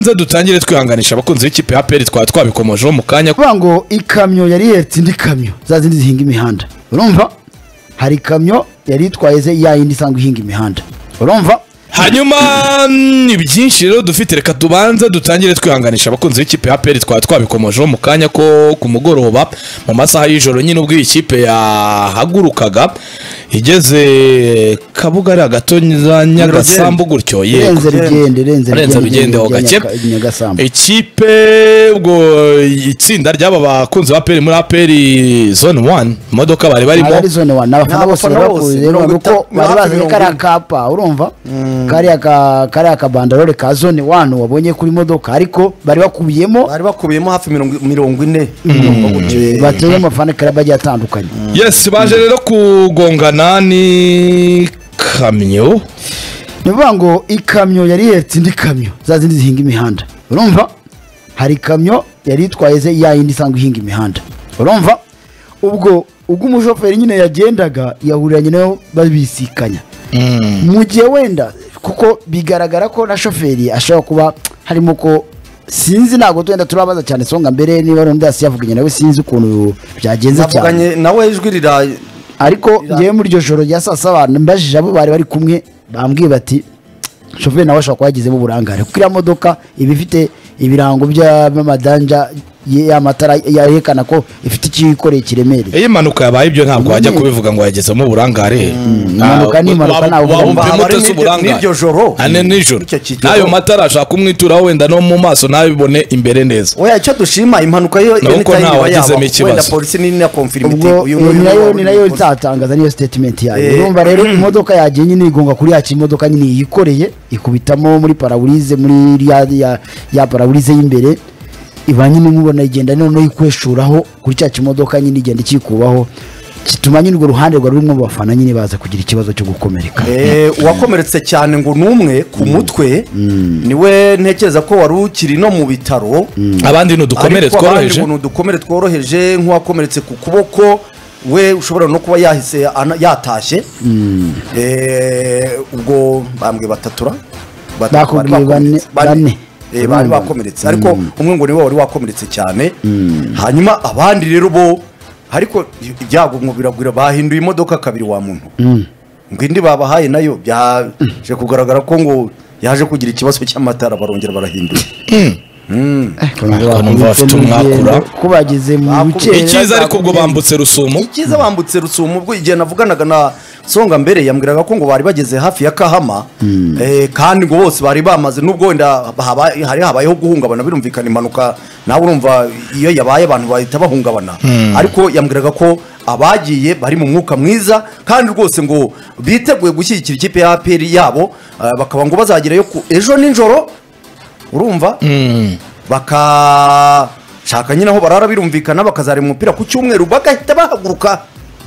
nze dutangire twihanganisha abakunzi b'ikipe ya peri twaba twabikomojeho mu kanya kuvuga ngo ikamyo yari ihetse indi kamyo za zindi zihinga imihanda urumva hari ikamyo yari itwaye ze ya yindi isanzwe ihinga imihanda urumva hanyuma ni byinshi rero dufite reka tubanze dutangire twihanganisha abakunzi b'ikipe ya peri twaba twabikomojeho mu kanya ko ku mugoroba mu masaha y'ijoro nyine ubwo iyi kipe yahagurukaga igeze kabuga ari agatoza nyagasambu gutyo renze rigende Renze renze rigende rigende ho gake. nyagasambu ikipe ubwo itsinda ry'aba bakunzi ba peri muri aperi zone wani imodoka bari barimo ari zone wani abafana Ni bose abafana bose, bakuze rero mirongo kuko itanu, bari bazanye hafi mirongo kariya ine. kapa urumva kariya ka- kariya kabandarore ka zone wani wabonye kuri modoka ariko bari bakubiyemo bari bakubiyemo hafi mirongo mirongo ine bateye amafana kariya bagiye atandukanye yesi baje rero kugongana n'ikamyo ni ukuvuga ngo ikamyo yari ihetse indi kamyo za zindi zihinga imihanda urumva hari ikamyo yari itwaye ze ya yindi isanzwe ihinga imihanda urumva ubwo ubwo umushoferi nyine yagendaga yahuriranye nayo babisikanya mu gihe wenda kuko bigaragara ko na shoferi ashobora kuba harimo ko sinzi ntabwo twenda turabaza cyane songa mbere niba ari undi hasi yavuganye nawe sinzi ukuntu byagenze cyane navuganye nawe ijwi rira ariko Ira- ngewe muri iryo joro rya saa saba mbajije abo bari bari kumwe bambwiye bati shoferi nawe ashobora kuba yagizemo uburangare kuko iriya modoka iba ifite ibirango by'amadanja y'amatara yerekana ko ifite ikikoreye kiremereye iyo impanuka yabaye ibyo ntabwo wajya kubivuga ngo yagezemo uburangare impanuka ni impanuka, ntabwo ugomba- Abari n'iryo- n'iryo joro. ane nijoro Icyo kigero. n'ayo matara ashaka kumwituraho wenda no mu maso nabibone imbere neza oya icyo dushima impanuka yo Ni uko ntawe wagizemo ikibazo. wenda polisi ni na confirm iti ubwo uyu eh, nguyu ni nayo wari ni uri nayo mu ikosa. izatangaza niyo sitatimenti yayo Eh. urumva rero imodoka yagiye nyine igonga kuri yacu imodoka nyine yikoreye ikubitamo muri paraburize muri iriya- ya- ya paraburize y'imbere iba nyine mubona igenda noneho ikweshuraho kuri cya kimodoka nyine igenda ikikubaho gituma nyine urwo ruhande rwa rurimo abafana nyine baza kugira ikibazo cyo gukomereka Eh, uwakomeretse cyane ngo ni umwe ku mutwe niwe ntekereza ko wari ukiri no mu bitaro abandi ni udukomere Ariko abandi tworoheje ngo ni udukomere tworoheje nk'uwakomeretse ku kuboko we ushobora no kuba yahise ana- yatashye Eh, ubwo bambwe batatura Bat- bari Bakubwiye bakomeretse. bane- Bane. bane. Eh, bari Bane. bakomeretse ariko umwe ngo niwe wari wakomeretse cyane hanyuma abandi rero bo ariko ibyago ngo biragwira bahinduye imodoka kabiri wa muntu ngo indi babahaye nayo byaje kugaragara ko ngo yaje kugira ikibazo cy'amatara barongera barahindura ariko numva bafite umwakura. kubagize mu Bakubwiye bikera icyiza ariko ubwo bambutse rusumo icyiza bambutse rusumo ubwo igihe navuganaga na songa mbere yambwiraga ko ngo bari bageze hafi ya kahama eh, kandi ngo bose bari bamaze nubwo wenda haba- hari habayeho guhungabana birumvikana impanuka nawe urumva iyo yabaye abantu bahita bahungabana ariko yambwiraga ko abagiye bari mu mwuka mwiza kandi rwose ngo biteguye gushyigikira ikipe ya apr yabo eh, bakaba ngo bazagerayo ku ejo nijoro urumva bakashaka nyine aho barara birumvikana bakazareba umupira ku cyumweru bagahita bahaguruka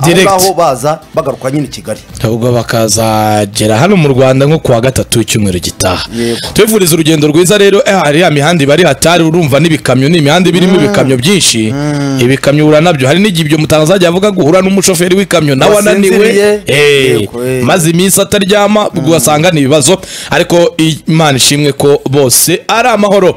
aho Direct. ngaho baza bagaruka nyine i kigali ahubwo bakazagera hano mu rwanda nko kuwa gatatu icyumweru gitaha Yego. tubifuriza urugendo rwiza rero eh, hari ya mihanda ibari hatari urumva n'ibikamyo ni imihanda iba irimo ibikamyo byinshi ibikamyo uhura nabyo hari n'igihe ibyo mutanga azajya avuga ngo uhura n'umushoferi w'ikamyo nawe ananiwe Wasinziriye. Eh, Yego, eh. maze iminsi ataryama ugasanga ni ibibazo ariko imana ishimwe ko bose ari amahoro